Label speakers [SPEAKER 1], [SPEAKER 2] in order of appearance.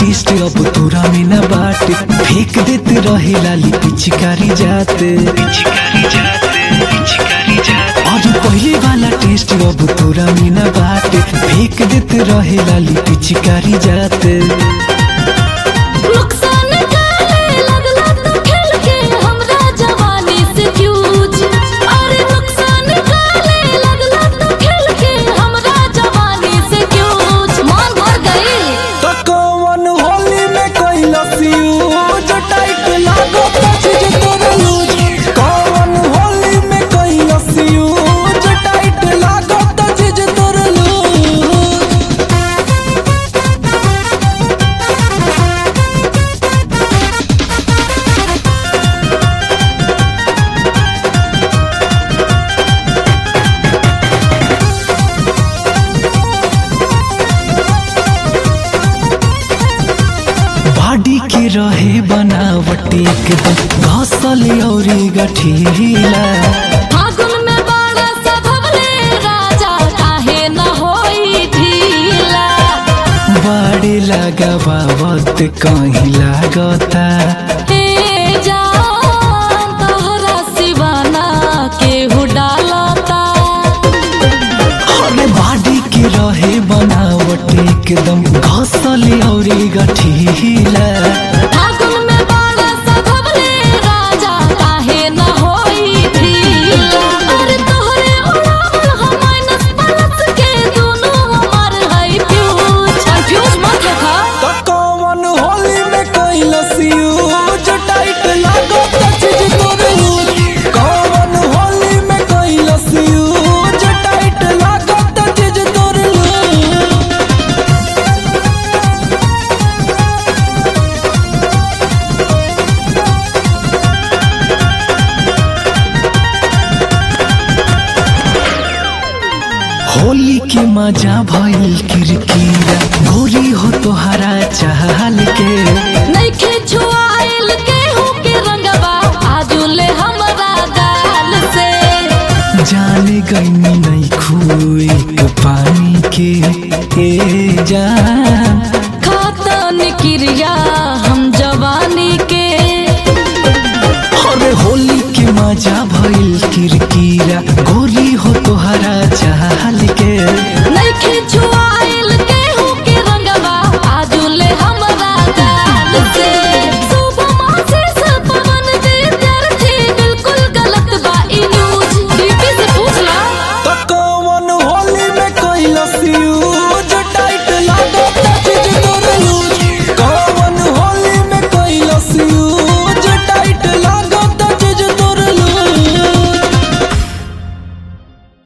[SPEAKER 1] test अब तोरा में न बाटे फेंक देते रहे लाली पिचकारी जाते और पहले वाला टेस्ट अब तोरा में न बाटे फेंक देते रहे लाली पिचकारी जाते
[SPEAKER 2] नुकसान काहे लगला तो खेल के हमरा जवानी से फ्यूज अरे नुकसान काहे लगला तो खेल के हमरा जवानी से फ्यूज मान भर गई
[SPEAKER 1] तो कौन होली में कैलस यूज टाइट लागो पछिज तोर लूज कौन होली में कैलस यूज टाइट लागो पछिज तोर लूज बॉडी के रहे बनावट एकदम घसल औरी गठीला
[SPEAKER 2] फागुन में बाड़ा सधवले राजा काहे न होई ढीला
[SPEAKER 1] बड़े लगावत कहीं लागता
[SPEAKER 2] हे जान तोहरा सिवाना केहू डालता
[SPEAKER 1] अरे बॉडी के रहे बनावट एकदम घसल औरी गठीला
[SPEAKER 2] फागुन में बाड़ा सधवले राजा काहे न होई ढीला अरे तोहरे उड़ावल हम माइनस प्लस के दोनों हमार है फ्यूज फ्यूज मत रखा
[SPEAKER 1] तो कौन होली में कैलस यूज टाइट लागो पछिज तोर लूज कौन होली में कैलस यूज टाइट लागो पछिज तोर लूज होली के मजा भइल किरकिरा गोरी हो तोहरा चाहल के
[SPEAKER 2] नइखे छुआइल केहू के रंगवा आजुले हमरा गाल से
[SPEAKER 1] जाने गईनी नहीं खुए के पानी के ए जान
[SPEAKER 2] खातन क्रिया हम जवानी के
[SPEAKER 1] अरे होली के मजा भइल किरकिरा गोरी हो तोहरा चाहल के